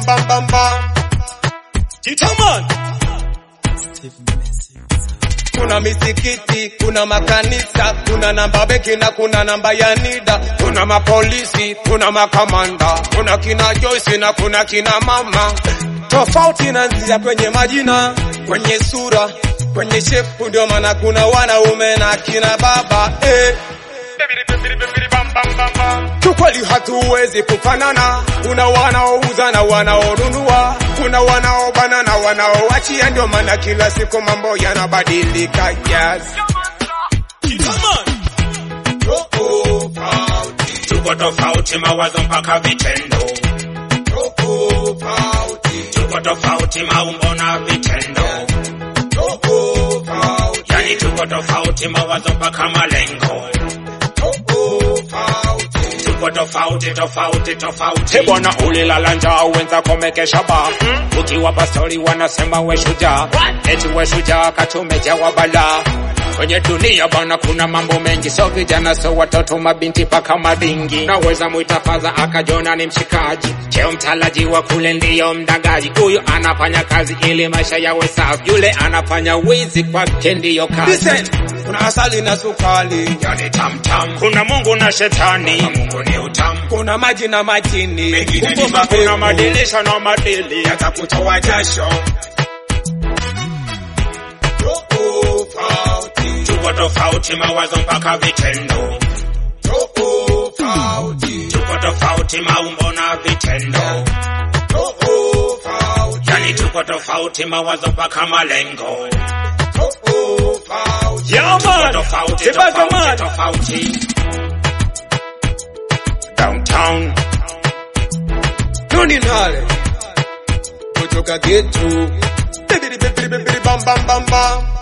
bam bam bam bam. Jitaman. Kuna misikiti, kuna makanisa, kuna namba benki na kuna namba ya NIDA, kuna mapolisi, kuna makamanda, kuna kina Joyce na kuna kina mama. Tofauti inaanzia kwenye majina, kwenye sura, kwenye shepu, ndio maana kuna wanaume na kina baba eh. Kiukweli hatuwezi kufanana, kuna wanaouza na wanaonunua, kuna wanaobana na wanaoachia, ndio maana kila siku mambo yanabadilika. Yes. Tuko tofauti mawazo mpaka vitendo, tuko tofauti maumbo na vitendo, yani tuko tofauti mawazo mpaka malengo, tuko tofauti tofauti tofauti. Hey bwana, ulilala njaa wenzako mekesha ba ukiwa pastori wanasema we shujaa, eti we shujaa katumejawa balaa kwenye dunia bana, kuna mambo mengi, so vijana so watoto, mabinti paka madingi. Naweza mwita fadha akajona ni mshikaji, cheo mtalaji wa kule ndiyo mdangaji. Huyu anafanya kazi ili maisha yawe safi, yule anafanya wizi kwake ndiyo kazi. Listen, kuna asali na sukari, Yani tamtam, kuna Mungu na shetani, Mungu ni utamu, kuna maji na majini, mengine ni Kumbuka mapepo, kuna pepo. madilisha na madili yatakutoa jasho. Tuko tofauti mawazo mpaka vitendo, tuko tofauti maumbo na vitendo, yani tuko tofauti mawazo mpaka malengo. Yeah, Tuko man. tofauti Sibaza, tofauti man. tofauti. Downtown Nuni nale kutoka getu Bibidi bibidi bibidi bam bam bam bam